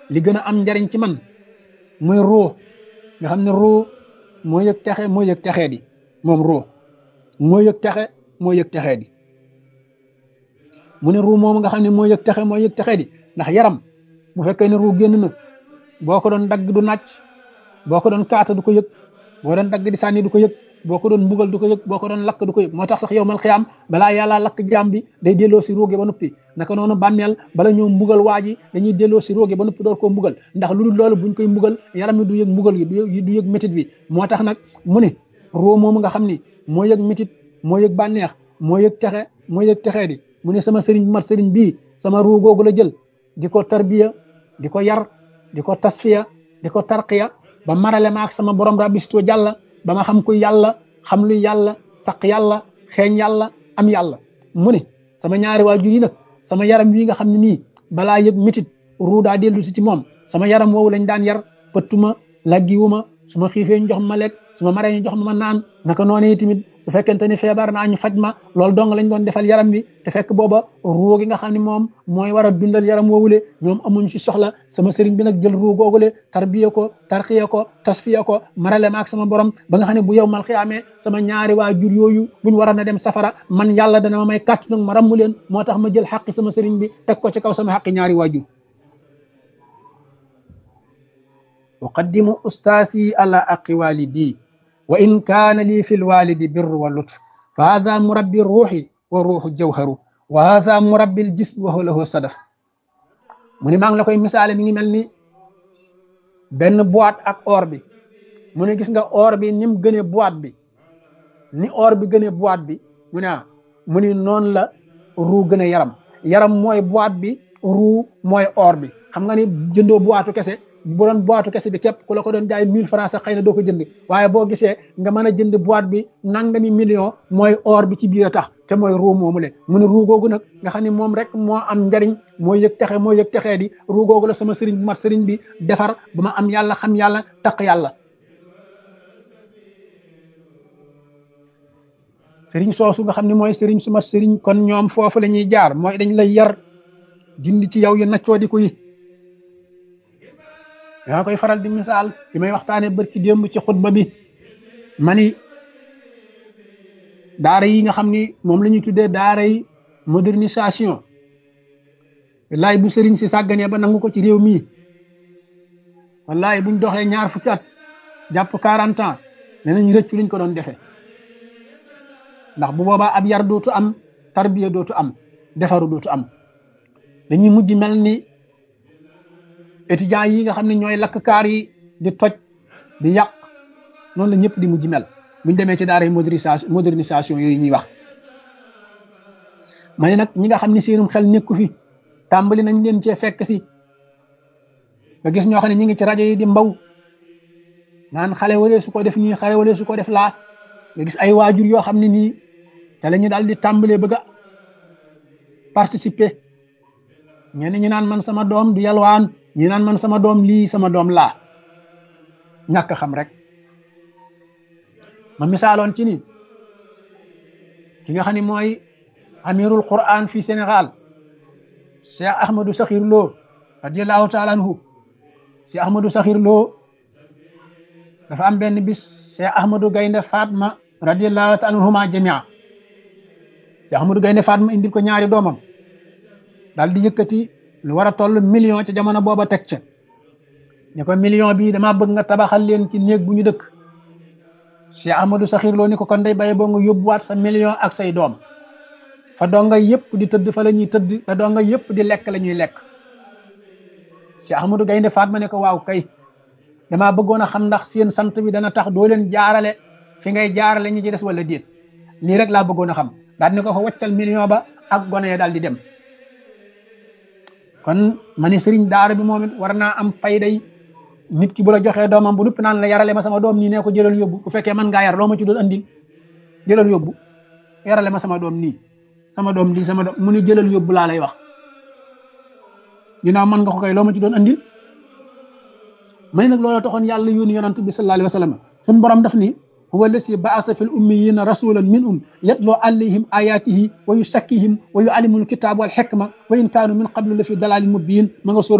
li gën a am njariñ ci man muy ruu nga xam ne ruu moo yëg texe moo yëg texee di moom ruu moo yëg texe moo yëg texee di mu ne ruu moom nga xam ne moo yëg texe moo yëg texee di ndax yaram bu fekkee ne ruu génn na boo ko doon dagg du nàcc boo ko doon kaata du ko yëg boo doon dagg di sànni du ko yëg boo ko doon mbugal du ko yëg boo ko doon lakk du ko yëg moo tax sax yow mal xiyaam balaa yàlla lakk jaam bi day delloo si róoge ba noppi naka noonu bàmmeel bala ñoo mbugal waa ji dañuy delloo si róoge ba noppi door koo mbugal ndax lu dul loolu buñ koy mbugal yaram mi du yëg mbugal gi du yëg métit bi moo tax nag mu ne roo moomu nga xam ni moo yëg métit moo yëg bànneex moo yëg texe moo yëg texee di mu ne sama sëriñ bu mat sëriñ bii sama ruu googu la jël di ko tarbiya di ko yar di ko tasfiya di ko tarqiya ba marale ma ak sama borom rabbisto jàlla ba ma xam ko yàlla xam lu yàlla taq yàlla xeeñ yàlla am yàlla mu ne sama ñaari waajur yi nag sama yaram wi nga xam ne nii balaa yëg mitit ruu daa dellu si ci moom sama yaram woowu lañ daan yar pëttuma laggiwuma su ma xiifee ñu jox ma lekk su ma maree ñu jox ma ma naan naka noonu tamit su fekkente ni feebar naa ñu faj ma loolu dong lañ doon defal yaram bi te fekk booba ruu gi nga xam ne moom mooy war a dundal yaram woowule ñoom amuñ ci soxla sama sëriñ bi nag jël ruu googule tarbiya ko tarxiya ko tasfiya ko marale ma ak sama borom ba nga xam ne bu yow mal xiyaamee sama ñaari waajur yooyu buñ war a dem safara man yàlla dana ma may kàttu nag ma rammu leen moo tax ma jël xaqi sama sëriñ bi teg ko ci kaw sama xaqi ñaari waajur uqaddimu ustaasi ala aqi walidi wa in kaana lii fi lwalidi birru wa lutf fa hada murabbi ruuxi wa ruuxu jawharu wa hada murabbi ljism wa huwa lahu sadaf mu ne maa ngi la koy misaale mi ngi mel ni benn boîte ak or bi mu ne gis nga or bi ni mu gënee boîte bi ni or bi gënee boîte bi mu ne ah mu ni noonu la ruu gën a yaram yaram mooy boîte bi ruu mooy or bi xam nga ni jëndoo boîte kese bu doon boîte kese bi képp ku la ko doon jaay mille francs sax xëy na doo ko jënd waaye boo gisee nga mën a jënd boîte bi nangami million mooy or bi ci biir a tax te mooy ruu moomu le mu ne ruu googu nag nga xam ne moom rek moo am njariñ moo yëg texe moo yëg texee di ruu googu la sama sëriñ bu mat sëriñ bi defar ba ma am yàlla xam yàlla taq yàlla sëriñ soosu nga xam ne mooy sëriñ su mat sëriñ kon ñoom foofu la ñuy jaar mooy dañ lay yar dindi ci yow yu naccoo di ko yi yaa koy faral di misaal bi may waxtaane bërki démb ci xutba bi mani daara yi nga xam ni moom la ñuy tuddee daara yi modernisation wallaay bu sëriñ si sàgganee ba nangu ko ci réew mii wallaay buñ doxee ñaar fukki at jàpp quarante ans ne nañ rëccu liñ ko doon defee ndax bu boobaa ab yar dootu am tarbiya dootu am defaru dootu am dañuy mujj mel ni étudiants yi nga xam ne ñooy lakk kaar yi di toj di yàq noonu la ñëpp di mujj mel buñ demee ci daara modernisation modernisation yooyu ñuy wax ma ne nag ñi nga xam ne seenum xel nekku fi tàmbali nañ leen cee fekk si nga gis ñoo xam ne ñi ngi ci rajo yi di mbaw naan xale waree su ko def nii xale waree su ko def laa nga gis ay waajur yoo xam ne nii te la ñu daal di tàmbalee bëgg a participer ñenn ñi naan man sama doom du yalwaan ñi naan man sama doom lii sama doom laa ñàkk xam rek ma misaaloon ci ni ki nga xam ne mooy amirul quran fii Sénégal Cheikh Ahmadou Sakhir Lo radiallahu taala anhu Cheikh Ahmadou Sakhir Lo dafa am benn bis Cheikh Ahmadou Gaynde Fatma radiallahu taala anhuma jamia Cheikh Ahmadou Gaynde Fatma indil ko ñaari doomam daal di yëkkati lu war a toll million ca jamono booba teg ca ne ko million bii dama bëgg nga tabaxal leen ci néeg bu ñu dëkk Cheikh Ahmadou Sakhir Lo ni ko kon day bàyyi boo nga yóbbuwaat sa million ak say doom fa donga yëpp di tëdd fa la ñuy tëdd te donga yëpp di lekk la ñuy lekk Cheikh Ahmadou Gaynde Fatma ne ko waaw kay damaa bëggoon a xam ndax seen sant bi dana tax doo leen jaarale fi ngay jaarale ñi ci des wala déet lii rek laa bëggoon a xam daal ne ko fa waccal million ba ak gone ya daal di dem kon ma ni sëriñ daara bi moom it war naa am fayday nit ki bu la joxee doomam bu nuppi naan la yarale ma sama doom nii nee ko jëlal yóbbu bu fekkee mën ngaa yar loo ma ci doon andil jëlal yóbbu yarale ma sama doom nii sama doom lii sama doom mu ni jëlal yóbbu laa lay wax ginnaaw mën nga ko koy loo ma ci doon andil ma ni nag loolu taxoon yàlla yónni yonant bi sallallahu alayhi wa sallam suñu borom daf ni huwa allasi baasa fi l ummiyina rasulan minhum yatloo alayhim ayatihi wa yusakkihim wa yuallimul kitaab wal xikma wa in kaanu min qablu la fi dalalin mubin ma nga